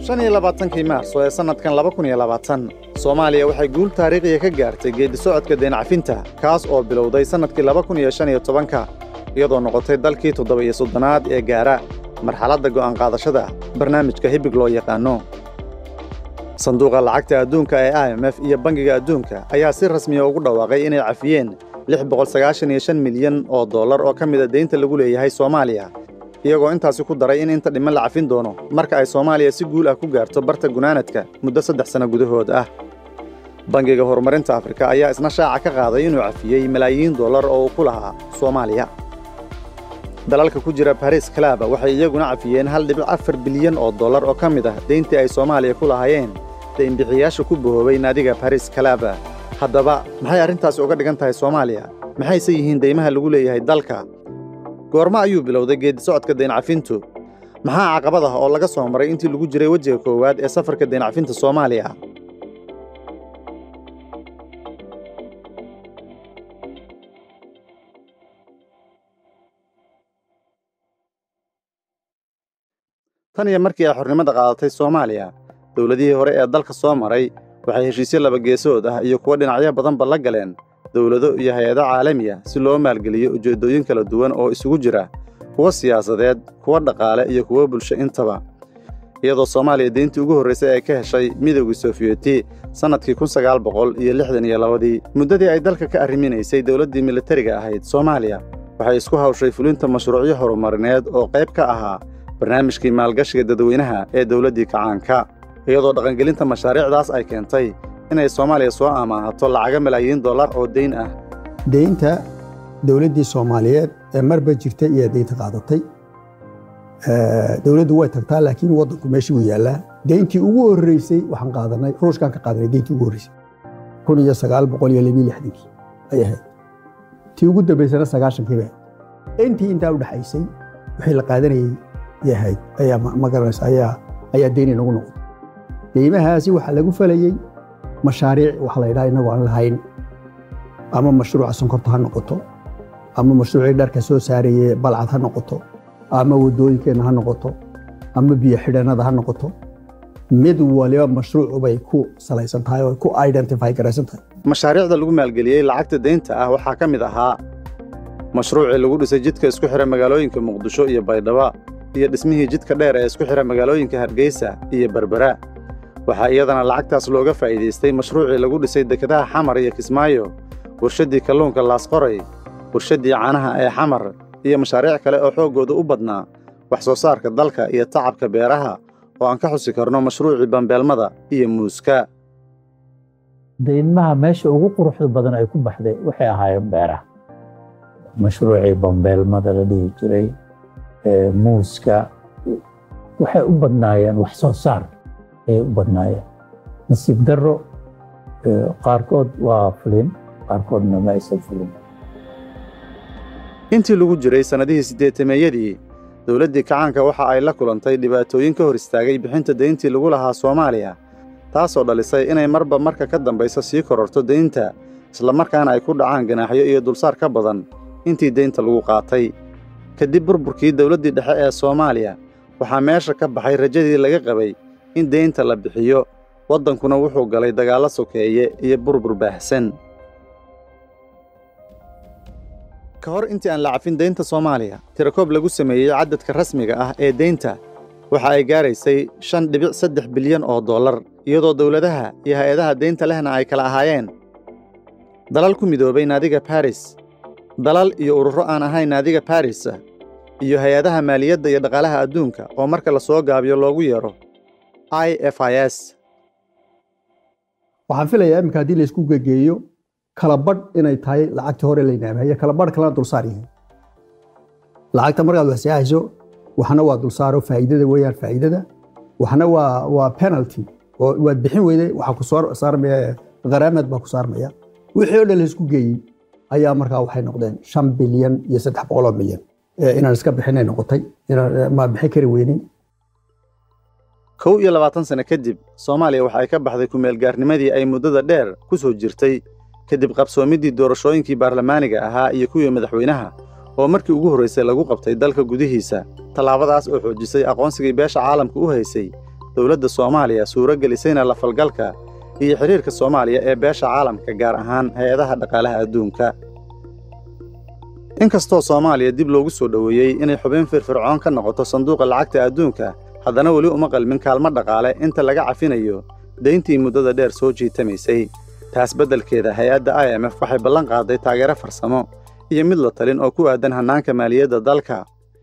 shan iyo labaatankii maarso ee sannadkan laba kun iyo labaatan soomaaliya waxay guul taariikhiya ka gaartay geeddi-socodka deencafinta kaas oo bilowday sannadkii laba kun iyo shan iyo tobanka iyadoo noqotay dalkii toddoba-iyo soddonaad ee gaara marxaladda go'aanqaadashada barnaamijka hibig loo yaqaanno sanduuqa lacagta adduunka ee i m f iyo bangiga adduunka ayaa si rasmiya ugu dhawaaqay inay cafiyeen lix boqol sagaashan iyo shan milyan oo dollar oo ka mida deynta lagu leeyahay soomaaliya iyagoo intaasi ku daray in inta dhiman la cafin doono marka ay soomaaliya si guul ah ku gaarto barta gunaanadka muddo saddex sanno gudahood ah bangiga horumarinta afrika ayaa isna shaaca ka qaaday inuu cafiyey malaayiin dollar oo uu ku lahaa soomaaliya dalalka ku jira baris kalaba waxay iyaguna cafiyeen hal dhibic afar bilyan oo dollar oo ka mid ah deyntii ay soomaaliya ku lahaayeen daynbixiyaasha ku bohoobay naadiga baris kalaba haddaba maxay arrintaasi uga dhigan tahay soomaaliya maxayse yihiin deymaha lagu leeyahay dalka goormo ayuu bilowday geeddi-socodka deencafintu maxaa caqabad ah oo laga soo maray intii lagu jiray wejiga koowaad ee safarka deencafinta soomaaliya tan iyo markii ay xornimada qaadatay soomaaliya dowladihii hore ee dalka soo maray waxay heshiisyo labageesood ah iyo kuwo dhinacyo badanba la galeen dowlado iyo hay-ado caalami ah si loo maalgeliyo ujeeddooyin kala duwan oo isugu jira kuwo siyaasadeed kuwo dhaqaale iyo kuwo bulsho intaba iyadoo soomaaliya deyntii ugu horraysay ay ka heshay midowgii sofiyeeti sannadkii kun sagaal boqol iyo lixdan iyo labadii muddadii ay dalka ka arriminaysay dowladdii militariga ahayd soomaaliya waxay isku hawshay fulinta mashruucyo horumarineed oo qayb ka ahaa barnaamijkii maalgashiga dadweynaha ee dowladdii kacaanka iyadoo dhaqangelinta mashaariicdaas ay keentay inay soomaaliya soo amaahato lacaga malaayiin dollar oo deyn ah deynta dowladdii soomaaliyeed ee marba jirtay iyo deynta qaadatay dowladdu way tagtaa laakiin waddanku meeshii wuu yaallaa deyntii ugu horreysay waxaan qaadanay ruushkaan ka qaadanay deyntii ugu horreysay kun iyo sagaal boqol iyo labiyo lixdankii ay ahayd tii ugu dambaysana sagaashankii bay ahayd intii intaa u dhexaysay wixii la qaadanayay ay ahayd ayaa ma garanaysa ayaa ayaa deyni nagu noqday deymahaasi waxaa lagu falayey mashaariic waxa la yidhaha innagoo aan lahayn ama mashruuca sonkorta ha noqoto ama mashruucii dharka soo saarayey balcad ha noqoto ama waddooyinkeenna ha noqoto ama biyo xidhannada ha noqoto mid waliba mashruucu bay ku salaysan tahay oo ku identify garaysan tahay mashaariicda lagu maalgeliyey lacagta deynta ah waxaa ka mid ahaa mashruucii lagu dhisay jidka isku xidha magaalooyinka muqdisho iyo baydhaba iyo dhismihii jidka dheer ee isku xidha magaalooyinka hargeysa iyo berbera waxaa iyadana lacagtaas looga faa'iidaystay mashruucii lagu dhisay dekedaha xamar iyo kismaayo warshaddii kalluunka laasqoray warshaddii caanaha ee xamar iyo mashaariic kale oo xooggooda u badnaa wax soo saarka dalka iyo tacabka beeraha oo aan ka xusi karno mashruucii bambeelmada iyo muuska deynmaha meesha ugu quruxda badan ay ku baxday waxay ahaayeen beeraha mashruucii bambeelmada la dhihi jiray muuska waxay u badnaayeen wax soo saar ayay u badnaayeen nasiib darro qaarkood waa fulin qaarkoodna ma aysan fulin intii lagu jiray sannadihii siddeetameeyadii dowladdii kacaanka waxa ay la kulantay dhibaatooyin ka hor istaagay bixinta deyntii lagu lahaa soomaaliya taasoo dhalisay inay marba marka ka dambaysa sii kororto deynta islamarkaana ay ku dhacaan ganaaxyo iyo dulsaar ka badan intii deynta lagu qaatay kadib burburkii dowladdii dhexe ee soomaaliya waxaa meesha ka baxay rajadii laga qabay in deynta la bixiyo waddankuna wuxuu galay dagaallo sokeeye iyo burbur baahsan ka hor intii aan la cafin deynta soomaaliya tirakoob lagu sameeyey caddadka rasmiga ah ee deynta waxa ay gaaraysay shan dhibic saddex bilyan oo dollar iyadoo dowladaha iyo hay-adaha deynta lehna ay kala ahaayeen dalal ku midoobay naadiga baris dalal iyo ururo aan ahayn naadiga baris iyo hay-adaha maaliyadda iyo dhaqaalaha adduunka oo marka la soo gaabiyo loogu yeedho i f i s waxaan filayaa iminka haddii laysku gegeeyo kala badh inay tahay lacagtii hore laynaamaya kala badh kalena dulsaar yihiin lacagta markaad waxseexayso waxna waa dulsaaro faa'iidada weeyaan faa'iidada waxna waa waa penalty oo waad bixin weyday waxaa ku soo saarmaya qaraamad baa ku saarmaya wixii oo dhan laysku geeyey ayaa markaa waxay noqdeen shan bilyan iyo saddex boqoloo milyan inaan iska bixinay noqotay inaan ma bixin kari weynin kow iyo labaatan sano kadib soomaaliya waxa ay ka baxday kumeelgaarnimadii ay muddada dheer ku soo jirtay kadib qabsoomiddii doorashooyinkii baarlamaaniga ahaa iyo kuwii madaxweynaha oo markii ugu horraysay lagu qabtay dalka gudihiisa tallaabadaas oo xoojisay aqoonsigii beesha caalamka u haysay dowladda soomaaliya suuro gelisayna la falgalka iyo xidhiirka soomaaliya ee beesha caalamka gaar ahaan hay-adaha dhaqaalaha adduunka inkastoo soomaaliya dib loogu soo dhoweeyey inay xubin firfircoon ka noqoto sanduuqa lacagta adduunka haddana weli uma qalmin kaalmo dhaqaale inta laga cafinayo dayntii muddada dheer soo jiitamaysay taas beddelkeeda hay-adda i m f waxay ballan qaaday taageero farsamo iyo mid la talin oo ku aadan hannaanka maaliyadda dalka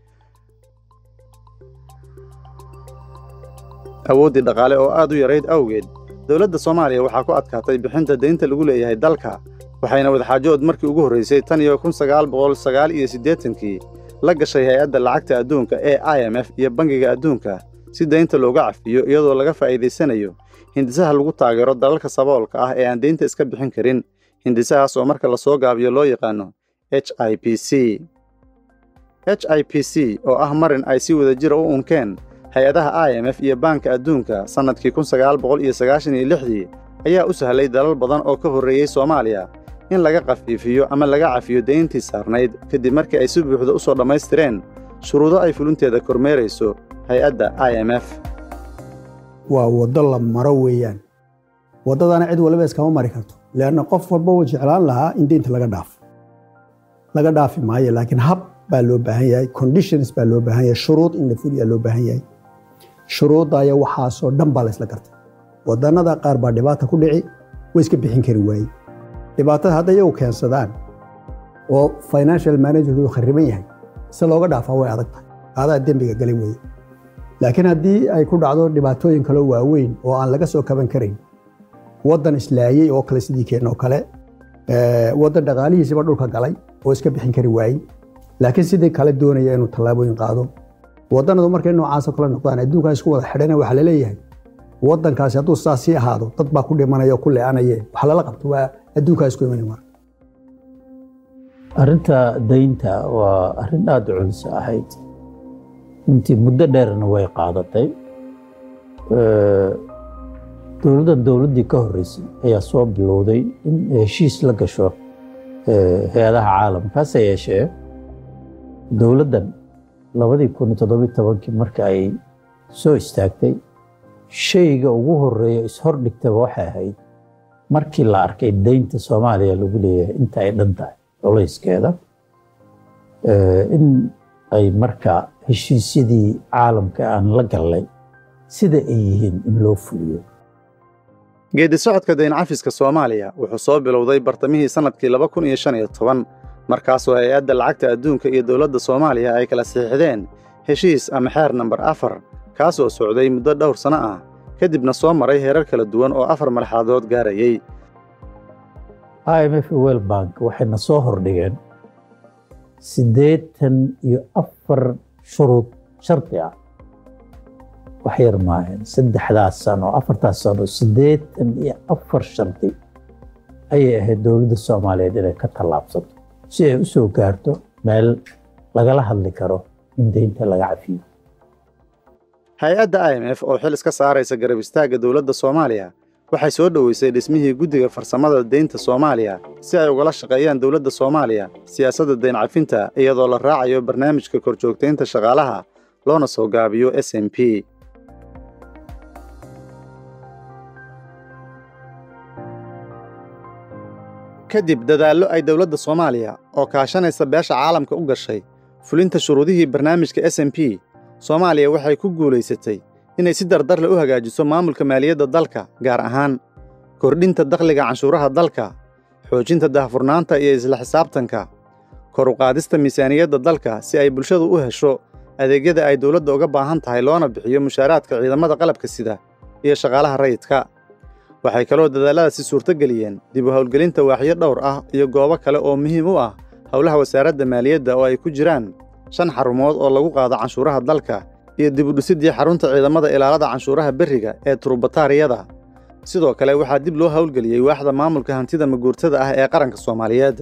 awooddii dhaqaale oo aad u yarayd awgeed dowladda soomaaliya waxaa ku adkaatay bixinta daynta lagu leeyahay dalka waxayna wadaxaajood markii ugu horraysay tan iyo kun sagaal boqol sagaal iyo siddeetankii la gashay hay-adda lacagta adduunka ee i m f iyo bangiga adduunka si daynta looga cafiyo iyadoo laga faa'iidaysanayo hindisaha lagu taageero dalalka saboolka ah ee aan daynta iska bixin karin hindisahaas oo marka la soo gaabiyo loo yaqaano h i p c h i p c oo ah marin ay si wadajira u unkeen hay-adaha i m f iyo baanka adduunka sannadkii kun sagaal boqol iyo sagaashan iyo lixdii ayaa u sahlay dalal badan oo ka horreeyey soomaaliya in laga khafiifiyo ama laga cafiyo dayntii saarnayd kadib markii ay si buuxda u soo dhammaystireen shuruudo ay fulinteeda kormeerayso hay-adda i m f waa waddo la maro weeyaan waddadana cid waliba iskama mari karto leanna qof walba wuu jeclaan lahaa in deynta laga dhaafo laga dhaafi maayo laakiin hab baa loo baahan yahay conditions baa loo baahan yahay shuruud in la fuliyaa loo baahan yahay shuruudaya waxaasoo dhan baa la isla gartay wadannada qaar baa dhibaata ku dhici way iska bixin kari waaye dhibaatada hadda iyagu keensadaan oo financial managerku khariban yahay si looga dhaafaa way adag tahay aadaa dembiga galay weeye laakiin haddii ay ku dhacdo dhibaatooyin kaloo waaweyn oo aan laga soo kaban karayn waddan islaayey oo kale sidii keen oo kale waddan dhaqaalihiisiba dhulka galay oo iska bixin kari waayey laakiin sidii kale doonaya inuu tallaabooyin qaado waddanadu markay noocaasoo kale noqdaan adduunkaa isku wada xidhana waxaa laleeyahay waddankaasi hadduu saas sii ahaado dad baa ku dhimanaya oo ku le'anaye wax lala qabto waa adduunkaa isku imanay marka arrinta daynta waa arrin aada u culus ahayd intii muddo dheerna way qaadatay dowladdan dowladdii ka horreysay ayaa soo bilowday in heshiis la gasho hay-adaha caalamka hase yeeshee dowladdan labadii kun iyo toddobiyo tobankii marka ay soo istaagtay shayga ugu horreeya ishordhigtaba waxay ahayd markii la arkay daynta soomaaliya lagu leeyahay inta ay dhan tahay culayskeeda in ay marka heshiisyadii caalamka aan la gallay sida ay yihiin in loo fuliyo geeddi socodka dayn cafiska soomaaliya wuxuu soo bilowday bartamihii sannadkii laba kun iyo shan iyo toban markaasoo hay-adda lacagta adduunka iyo dowladda soomaaliya ay kala saxiixdeen heshiis ama xeer nambar afar kaasoo socday muddo dhowr sanno ah kadibna soo maray heerar kala duwan oo afar marxaladood gaarayey i m f wel bank waxayna soo hordhigeen siddeetan iyo afar shuruud shardi ah wax yar maahan saddexdaas sano afartaas sano siddeetan iyo afar shardi ayay ahayd dowladda soomaaliyeed inay ka tallaabsato si ay u soo gaarto meel lagala hadli karo in deynta laga cafiyo hay-adda i m f oo xil iska saaraysa garab istaagga dowladda soomaaliya waxay soo dhoweysay dhismihii guddiga farsamada deynta soomaaliya si ay ugala shaqeeyaan dowladda soomaaliya siyaasadda dayn cafinta iyadoo la raacayo barnaamijka korjoogtaynta shaqaalaha loona soo gaabiyo s m p kadib dadaallo ay dowladda soomaaliya oo kaashanaysa beesha caalamka u gashay fulinta shuruudihii barnaamijka s m p soomaaliya waxay ku guulaysatay inay si dardarle u hagaajiso maamulka maaliyadda dalka gaar ahaan kordhinta dakhliga canshuuraha dalka xoojinta daahfurnaanta iyo isla xisaabtanka kor u qaadista miisaaniyadda dalka si ay bulshadu u hesho adeegyada ay dowladda uga baahan tahay loona bixiyo mushaaraadka ciidamada qalabka sida iyo shaqaalaha rayidka waxay kaloo dadaalladaasi suurtogeliyeen dib u howlgelinta waaxyo dhowr ah iyo goobo kale oo muhiim u ah howlaha wasaaradda maaliyadda oo ay ku jiraan shan xarumood oo lagu qaado canshuuraha dalka iyo dib u dhisidii xarunta ciidamada ilaalada canshuuraha berriga ee turubataariyada sidoo kale waxaa dib loo howlgeliyey waaxda maamulka hantida maguurtada ah ee qaranka soomaaliyeed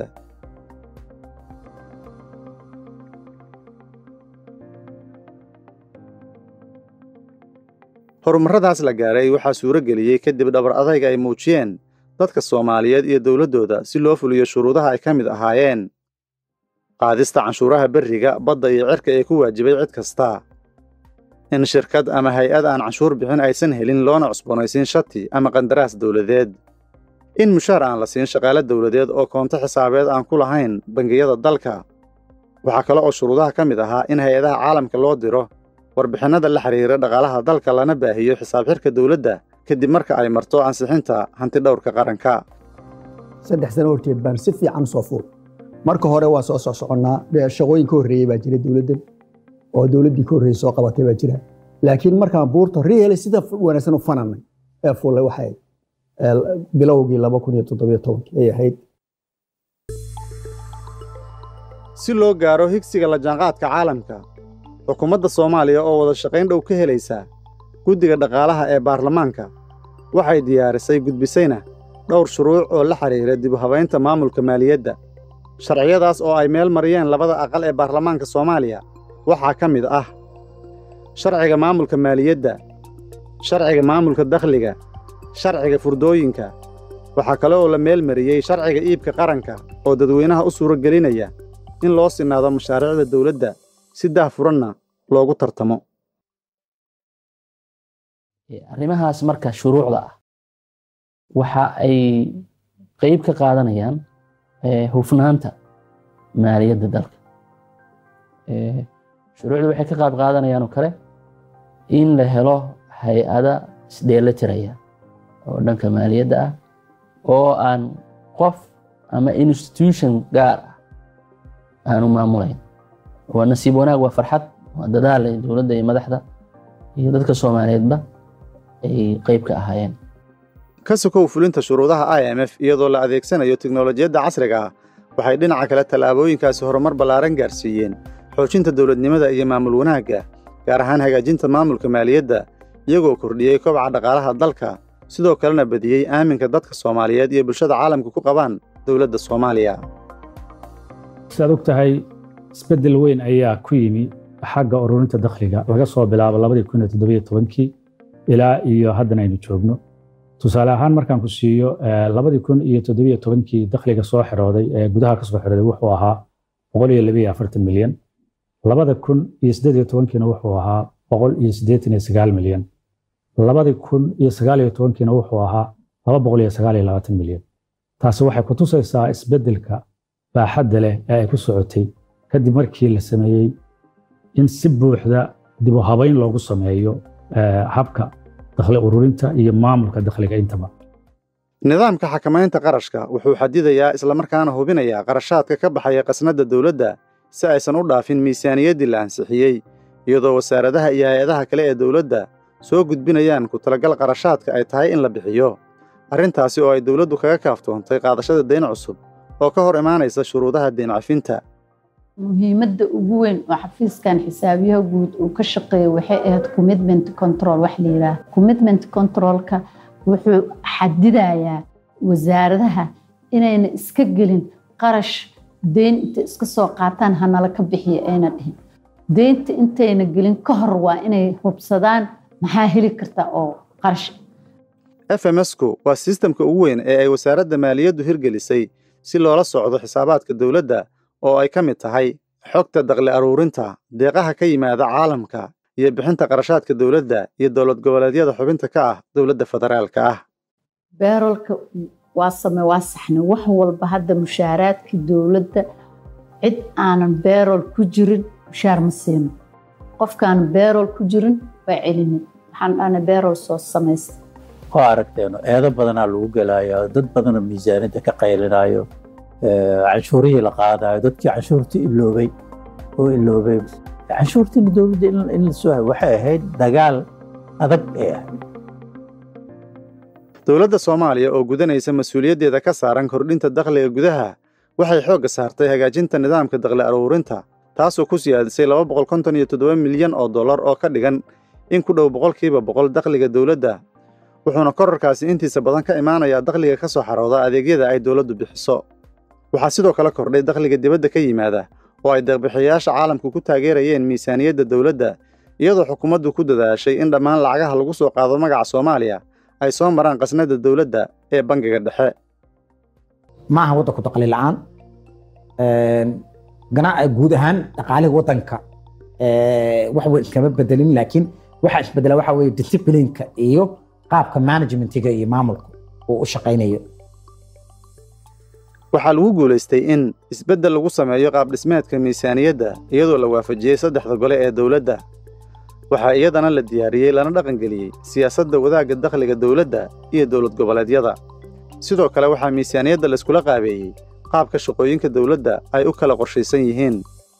horumarradaas la gaaray waxaa suuro geliyey kadib dhabar adayga ay muujiyeen dadka soomaaliyeed iyo dowladdooda si loo fuliyo shuruudaha ay ka mid ahaayeen qaadista canshuuraha berriga badda iyo cirka ee ku waajibay cid kasta in shirkad ama hay-ad aan canshuur bixin aysan helin loona cusboonaysiin shati ama qandaraas dowladeed in mushaar aan la siin shaqaale dowladeed oo koonto xisaabeed aan ku lahayn bangiyada dalka waxaa kale oo shuruudaha ka mid ahaa in hay-adaha caalamka loo diro warbixinnada la xiriira dhaqaalaha dalka lana baahiyo xisaab xirka dowladda kadib marka ay marto ansixinta hantidhowrka qaranka saddex sano horteed baan si fiican soo fuul marka hore waa soo soo soconnaa shaqooyin ka horreeyey baa jira dowladdan oo dowladdii ka horreeyey soo qabatay baa jira laakiin markaan buurta reele sida wanaagsan u fananay ee fuullay waxay bilowgii laba kun iyo toddobiyo tobankii ay ahayd si loo gaaro higsiga la jaanqaadka caalamka xukuumadda soomaaliya oo wada shaqayn dhow ka helaysa guddiga dhaqaalaha ee baarlamaanka waxay diyaarisay gudbisayna dhowr shuruuc oo la xidhiira dib u habaynta maamulka maaliyadda sharciyadaas oo ay meel mariyeen labada aqal ee baarlamaanka soomaaliya waxaa ka mid ah sharciga maamulka maaliyadda sharciga maamulka dakhliga sharciga furdooyinka waxaa kale oo la meel mariyey sharciga iibka qaranka oo dadweynaha u suuro gelinaya in loo sinaado mashaariicda dowladda si daahfuranna loogu tartamo arrimahaas marka shuruucda ah waxa ay qeyb ka qaadanayaan hufnaanta maaliyadda dalka shuruucda waxay ka qaab qaadanayaan oo kale in la helo hay-ada isdheelitiraya oo dhanka maaliyadda ah oo aan qof ama institution gaar ah aanu maamulayn waa nasiib wanaag waa farxad waa dadaal ay dowladda iyo madaxda iyo dadka soomaaliyeedba ay qeyb ka ahaayeen ka sokow fulinta shuruudaha i m f iyadoo la adeegsanayo tiknolojiyadda casriga ah waxay dhinaca kale tallaabooyinkaasi horumar ballaaran gaarsiiyeen xoojinta dowladnimada iyo maamul wanaagga gaar ahaan hagaajinta maamulka maaliyadda iyagoo kordhiyey kobaca dhaqaalaha dalka sidoo kalena badiyey aaminka dadka soomaaliyeed iyo bulshada caalamka ku qabaan dowladda soomaaliya sidaad og tahay isbeddel weyn ayaa ku yimi xagga ururinta dakhliga laga soo bilaabo labadii kun iyo toddobiyo tobankii ilaa iyo haddan aynu joogno tusaale ahaan markaan ku siiyo labadii kun iyo toddobiyo tobankii dakhliga soo xirooday ee gudaha ka soo xirooday wuxuu ahaa boqol iyo labiyo afartan milyan labada kun iyo siddeed iyo tobankiina wuxuu ahaa boqol iyo siddeetan iyo sagaal milyan labadii kun iyo sagaal iyo tobankiina wuxuu ahaa laba boqol iyo sagaal iyo labaatan milyan taasi waxay ku tusaysaa isbeddelka baaxadda leh ee ay ku socotay kadib markii la sameeyey in si buuxda dib u habayn loogu sameeyo habka dakhli ururinta iyo maamulka dakhliga intaba nidaamka xakamaynta qarashka wuxuu xadidayaa islamarkaana hubinayaa qarashaadka ka baxaya qasnadda dowladda si aysan u dhaafin miisaaniyaddii la ansixiyey iyadoo wasaaradaha iyo hay-adaha kale ee dowladda soo gudbinayaan ku talagal qarashaadka ay tahay in la bixiyo arrintaasi oo ay dowladdu kaga kaaftoontay qaadashada dayn cusub oo ka hor imaanaysa shuruudaha dayn cafinta muhiimadda ugu weyn oo xafiiskan xisaabiyaha guud uu ka shaqeeyo waxay ahayd commitment control wax la yidhaah commitment controlka wuxuu xadidayaa wasaaradaha inayna iska gelin qarash deyn inta iska soo qaataan hanala ka bixiya ayna dhihin deynta intayna gelin ka hor waa inay hubsadaan maxaa heli karta oo qarash f m sku waa sistamka ugu weyn ee ay wasaaradda maaliyaddu hirgelisay si loola socdo xisaabaadka dowladda oo ay ka mid tahay xogta dakli aruurinta deeqaha ka yimaada caalamka iyo bixinta qarashaadka dowladda iyo dowlad goboleedyada xubinta ka ah dowladda federaalka ah beerolka waa same waa saxne wax walba hadda mushaaraadkii dowladda cid aanan beerol ku jirin mushaar ma siino qofkaan beerol ku jirin waa celinin waxaan dhahna beerol soo samaysta waa aragteeno eedo badanaa lagu gelaayo dad badanoo miisaaniyadda ka qaylinaayo canshuurihii la qaadayo dadkii canshuurtii iloobay oo iloobay canshuurtiina dowladda in la soo hayo waxay ahayd dagaal adag ay ahayd dowladda soomaaliya oo gudanaysa mas-uuliyaddeeda ka saaran kordhinta dakhliga gudaha waxay xoogga saartay hagaajinta nidaamka dakhli aruurinta taasoo ku siyaadisay laba boqol konton iyo toddoba milyan oo dollar oo ka dhigan in ku dhow boqolkiiba boqol dakhliga dowladda wuxuuna korarkaasi intiisa badan ka imaanayaa dakhliga ka soo xarooda adeegyada ay dowladdu bixiso waxaa sidoo kale kordhay dakhliga dibadda ka yimaada oo ay deeqbixiyayaasha caalamku ku taageerayeen miisaaniyadda dowladda iyadoo xukuumaddu ku dadaashay in dhammaan lacagaha lagu soo qaado magaca soomaaliya ay soo maraan qasnadda dowladda ee bangiga dhexe ma aha waddanku dakhli la'aan guud ahaan dhaqaaliga waddanka wax weyn kama bedelin laakiin waxa isbedela waxa weye disciplineka iyo qaabka managementiga iyo maamulka uu u shaqaynayo waxaa lagu guulaystay in isbeddel lagu sameeyo qaabdhismeedka miisaaniyadda iyadoo la waafajiyey saddexda gole ee dowladda waxaa iyadana la diyaariyey lana dhaqangeliyey siyaasadda wadaagga dakhliga dowladda iyo dowlad goboleedyada sidoo kale waxaa miisaaniyadda layskula qaabeeyey qaabka shaqooyinka dowladda ay u kala qorshaysan yihiin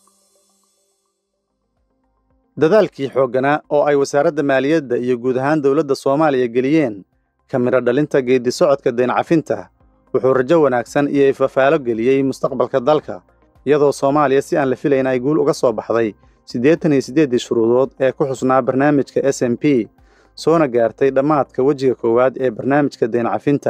dadaalkii xoogganaa oo ay wasaaradda maaliyadda iyo guud ahaan dowladda soomaaliya geliyeen ka midho dhalinta geeddi socodka deencafinta wuxuu rajo wanaagsan iyo ifafaalo geliyey mustaqbalka dalka iyadoo soomaaliya si aan la filayn ay guul uga soo baxday siddeetan iyo siddeeddii shuruudood ee ku xusnaa barnaamijka s m p soona gaartay dhammaadka wejiga koowaad ee barnaamijka deencafinta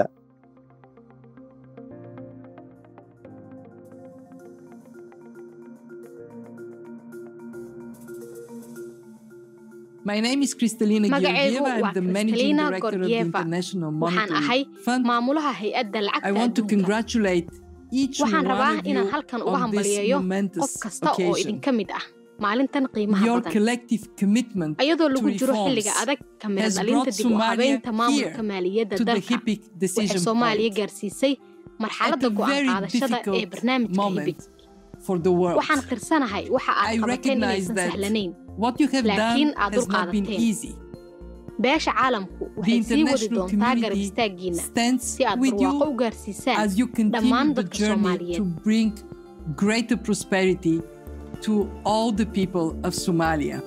My name is Kristalina Magacaygu Georgieva. waa I'm the managing Kristalina director of the Georgieva. International waxaan Monetary ahay Fund. maamulaha hay-adda I lacagta want to adduunka congratulate each waxaan one rabaa of inaan you halkan uga on this hambaliyeeyo qof momentous kasta oo occasion. idinka mid ah maalintan qiimaha Your badan collective commitment ayadoo to lagu jiro reforms xilliga adag ka mira has dhalinta brought dib u Somalia habeynta maamulka here maaliyadda to the dalka HIPIC waxay decision soomaaliya point gaarsiisay at marxaladda a go'aan very qaadashada ee difficult barnaamijka hibig moment for the world. waxaan qirsanahay waxa I aad qabateen recognize inaysan that sahlanayn What you have laakiin done aad has not been dulqaadateen. easy. beesha caalamku The waxay sii wadi international doontaa garab community istaaggiina stands si aad with barwaaqo you u gaarsiisaan as you continue dhammaan the dadka journey Soomaaliyeed. to bring greater prosperity to all the people of Somalia.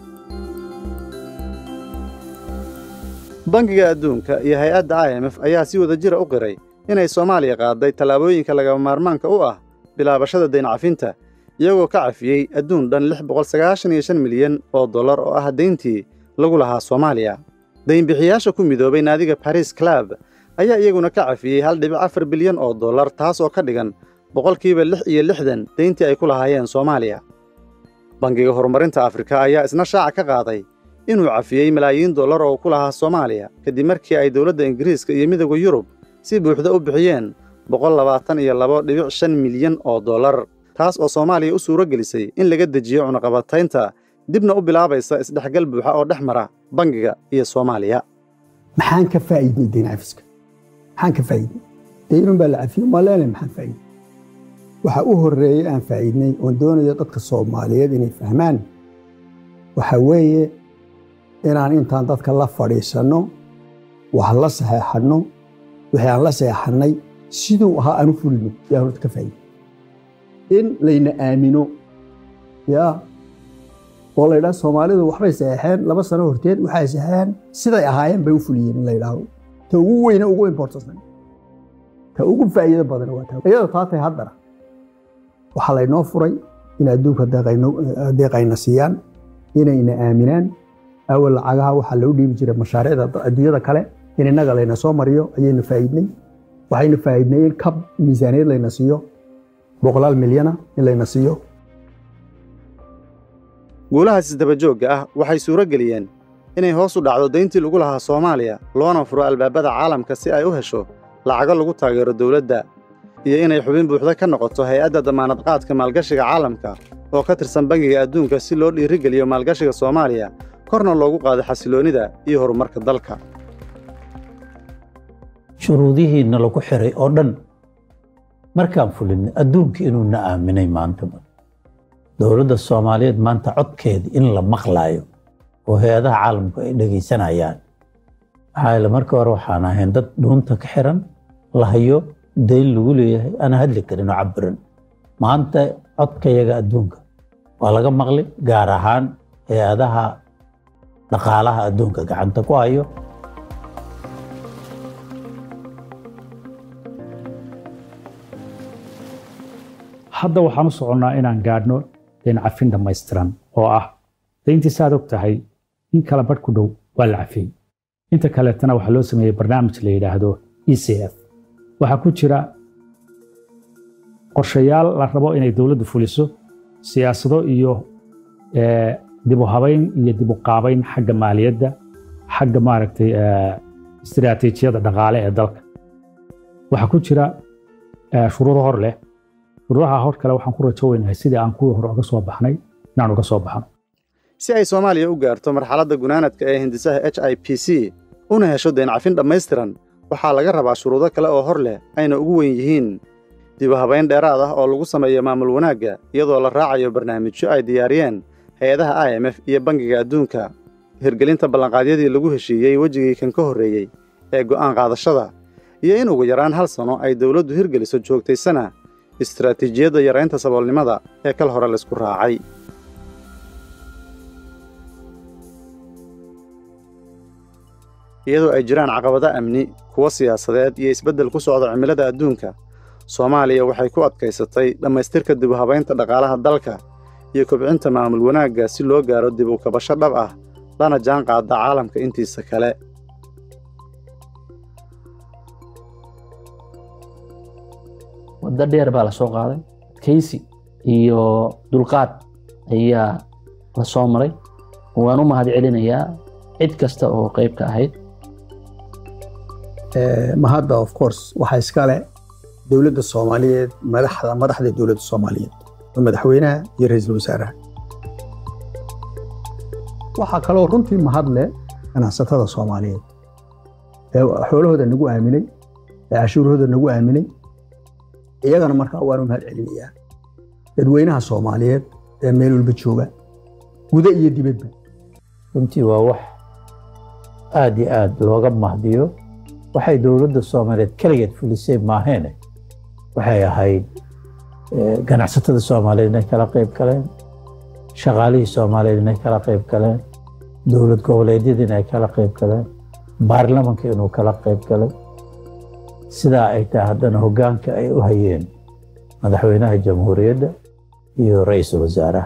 bangiga adduunka iyo hay-adda i m f ayaa si wada jira u qiray inay soomaaliya qaaday tallaabooyinka lagama maarmaanka u ah bilaabashada deencafinta iyagoo ka cafiyey adduun dhan lix boqol sagaashan iyo shan milyan oo dollar oo ah deyntii lagu lahaa soomaaliya deynbixiyaasha ku midoobay naadiga baris club ayaa iyaguna ka cafiyey hal dhibic afar bilyan oo dollar taas oo ka dhigan boqolkiiba lix iyo lixdan deyntii ay ku lahaayeen soomaaliya bangiga horumarinta afrika ayaa isna shaaca ka qaaday inuu cafiyey malaayiin dollar oo ku lahaa soomaaliya kadib markii ay dowladda ingiriiska iyo midowda yurub si buuxda u bixiyeen boqol labaatan iyo labo dhibic shan milyan oo dollar taas oo soomaaliya u suuro gelisay in laga dejiyo cunaqabataynta dibna u bilaabaysa isdhexgal buuxa oo dhex mara bangiga iyo soomaaliya maxaan ka faa'iidnay deyn cafiska maxaan ka faa'iidnay deynun baa la cafiyey ma leenahay maxaan faa'iidnay waxa u horreeyey aan faa'iidnay oon doonayo dadka soomaaliyeed inay fahmaan waxa weeye inaan intaan dadka la fadhiisanno wax la saxeexanno wixii aan la saxeexannay siduu ahaa aan u fulino yaa horta ka faa'iiday in layna aamino yaa oo la yidhaha soomaalidu waxbay saxeexeen laba sano horteed waxay saxeexeen siday ahaayeen bay u fuliyeen in la yidhaahdo ta ugu weyne ugu importansan ta ugu faa'iido badan waa ta iyadoo taa tahay haddana waxaa laynoo furay in adduunka deeqayno- deeqayna siiyaan inayna aaminaan awal lacagaha waxaa loo dhiibi jiray mashaariicda adduunyada kale in innaga layna soo mariyo ayaynu faa'iidnay waxaynu faa'iidnay in kab miisaaniyad layna siiyo boqolaal milyana in layna siiyo guulahaas isdabajoogga ah waxay suuro geliyeen inay hoos u dhacdo deyntii lagu lahaa soomaaliya loona furo albaabada caalamka si ay u hesho lacago lagu taageero dowladda iyo inay xubin buuxda ka noqoto hay-adda damaanad qaadka maalgashiga caalamka oo ka tirsan bangiga adduunka si loo dhiirigeliyo maalgashiga soomaaliya korna loogu qaado xasiloonnida iyo horumarka dalka shuruudihiina lagu xiray oo dhan markaan fulinay adduunka inuu na aaminay maanta dowladda soomaaliyeed maanta codkeeda in la maqlaayo oo hay-adaha caalamku ay dhegaysanayaan maxaa yeele marka hore waxaan ahayn dad dhuunta ka xiran la hayo dayn lagu leeyahay ana hadli karin oo cabiran maanta codkayaga adduunka waa laga maqli gaar ahaan hay-adaha dhaqaalaha adduunka gacanta ku hayo hadda waxaan u soconnaa inaan gaadhno deyn cafin dhammaystiran oo ah deyntii saad og tahay in kala badh ku dhow waa la cafiyey inta kaleetana waxaa loo sameeyey barnaamij la yidhaahdo e c f waxaa ku jira qorshayaal la rabo inay dowladdu fuliso siyaasado iyo eh, dib u habayn iyo dib u qaabayn xagga maaliyadda xagga maaragtay eh, istiraatiijiyada dhaqaale ee dalka waxaa ku jira eh, shuruudo hor leh shuruudaha hor kale waxaan ku rajo weynahay sidii aan kuwii hore uga soo baxnay inaan uga soo baxno si ay soomaaliya u gaarto marxaladda gunaanadka ee hindisaha h i p c una hesho deencafin dhammaystiran waxaa laga rabaa shuruudo kale oo hor leh ayna ugu weyn yihiin dib u habayn dheeraad ah oo lagu sameeyo maamul wanaagga iyadoo la raacayo barnaamijyo ay diyaariyeen hay-adaha i m f iyo bangiga adduunka hirgelinta ballanqaadyadii lagu heshiiyey wejigii kan ka horreeyey ee go'aan qaadashada iyo in ugu yaraan hal sano ay dowladdu hirgeliso joogtaysana istaraatiijiyadda yaraynta saboolnimada ee kal hore laysku raacay iyadoo ay jiraan caqabado amni kuwo siyaasadeed iyo isbeddel ku socda cimilada adduunka soomaaliya waxay ku adkaysatay dhammaystirka dib u habaynta dhaqaalaha dalka iyo kobcinta maamul wanaagga si loo gaaro dib u kabasho dhab ah lana jaan qaada caalamka intiisa kale waddo dheer baa la soo qaaday adkaysi iyo dulqaad ayaa la soo maray waan u mahad celinayaa cid kasta oo qayb ka ahayd mahadda of course waxaa iskale dowladda soomaaliyeed madaxda madaxda dowladda soomaaliyeed oo madaxweynaha iyo ra'iisul wasaaraha waxaa kaloo runtii mahad leh ganacsatada soomaaliyeed ee xoolahooda nagu aaminay ee cashuurahooda nagu aaminay iyagana markaa waanu mahad celinayaa dadweynaha soomaaliyeed ee meel walba jooga guda iyo dibadba runtii waa wax aad iyo aad looga mahdiyo waxay dowladda soomaaliyeed keligeed fulisay maaheene waxay ahayd ganacsatada soomaaliyeed inay kala qayb galeen shaqaalihii soomaaliyeed inay kala qayb galeen dowlad goboleedyada inay kala qayb galeen baarlamanka inuu kala qayb galay sidaa ay tahay haddana hoggaanka ay u hayeen madaxweynaha jamhuuriyadda iyo ra'iisul wasaaraha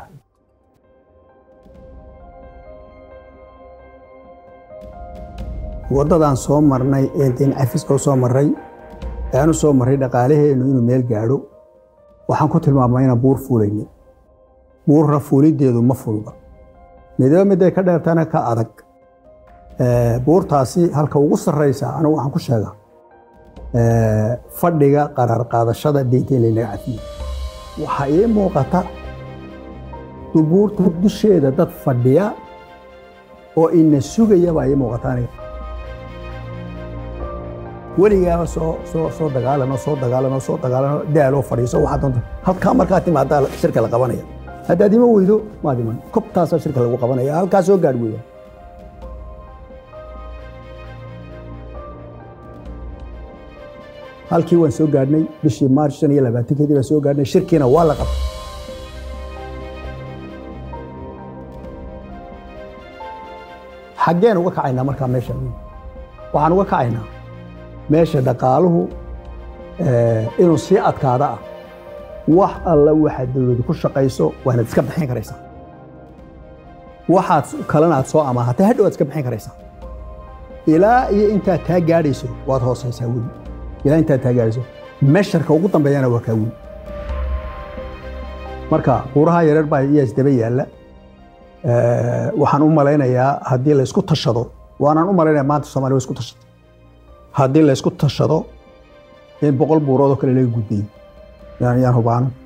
waddadaan soo marnay ee deyn cafiska u soo marray ee aan u soo marray dhaqaalaheennu inuu meel gaadho waxaan ku tilmaamay inaan buur fuulayno buurra fuuliddeedu ma fulba midaba midday ka dheertana ka adag buurtaasi halka ugu sarraysa anigu waxaan ku sheegaa fadhiga qaraar qaadashada deynta in laynaga cafiyo waxaa ii muuqata dubuurta dusheeda dad fadhiya oo ina sugaya baa ii muuqata aniga weligaaba soo soo soo dagaalano soo dagaalano soo dagaalano daaloo fadhiiso waxaa doonta halkaa markaa timaadaa shirka la qabanaya haddaad ima weydo maad iman kobtaasaa shirka lagu qabanaya halkaa soo gaadh weya halkii waan soo gaadhnay bishii maarch shan iyo labaatankeedii baan soo gaadhnay shirkiina waa la qabtay xaggeen uga kacaynaa markaa meesha waxaan uga kacaynaa meesha dhaqaaluhu inuu sii adkaada ah wax alla waxaad dowladu ku shaqayso waanaad iska bixin karaysaa waxaad kalena aad soo amaahatay hadhow aad iska bixin karaysaa ilaa iyo intaad taa gaadhayso waad hoosaysaa weli ilaa intaad taa gaadhayso mesharka ugu dambeeyana waa kaa weli marka buuraha yareer baa iyaa isdaba yaalla waxaan u malaynayaa haddii laysku tashado waanaan u malaynaya maanta somalia wa isku tashatay haddii laysku tashado in boqol buurood oo kale laga gudbayo yaan yaan hubaano